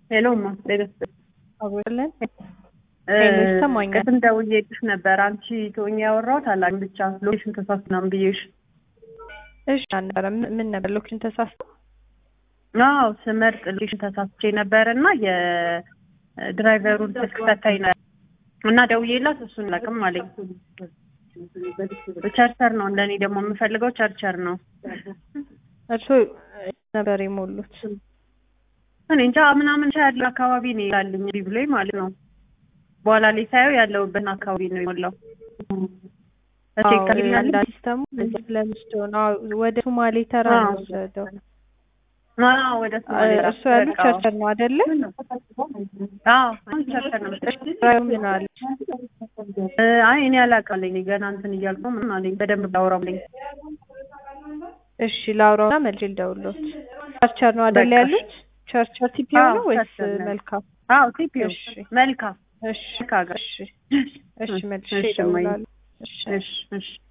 ሄሎማ ሌሎስ አብሮለን ሄሎ ይሰማኛል። ቅድም ደውዬልሽ ነበር። አንቺ ትሆኚ ያወራሁት አላውቅም ብቻ ሎኬሽን ተሳስቶ ምናምን ብዬሽ። እሺ አልነበረ ምን ነበር ሎኬሽን ተሳስቶ? አዎ ስመርጥ ሎኬሽን ተሳስቼ ነበር እና የድራይቨሩን ስልክ ሰታኝ ነበር እና ደውዬላት እሱን አላውቅም አለኝ። ቸርቸር ነው እንደኔ ደግሞ የምፈልገው ቸርቸር ነው። እርሶ ነበር የሞሉት? እኔ እንጃ ምናምን ያለ አካባቢ ነው ይላልኝ እንዲህ ብሎኝ ማለት ነው። በኋላ ላይ ሳየው ያለሁበትን አካባቢ ነው የሞላው። ሲስተሙ ለምስዶ ነው ወደ ሶማሌ ተራ ነው ወሰደው። ወደ ሶማሌ እሱ ያሉ ቸርቸር ነው አይደለ? አዎ ቸርቸር ነው። ምን አለ? አይ እኔ አላውቃለኝ ገና እንትን እያልኩ ምን አለኝ በደንብ ባውራልኝ። እሺ ላውራውና መልሼ ልደውልዎት። ቸርቸር ነው አይደለ ያሉት? ቸርቸር ቲፒኦ ነው ወይስ መልካም? አዎ ቲፒኦ መልካም እሺ እሺ እሺ መልሼ እደውላለሁ። እሺ እሺ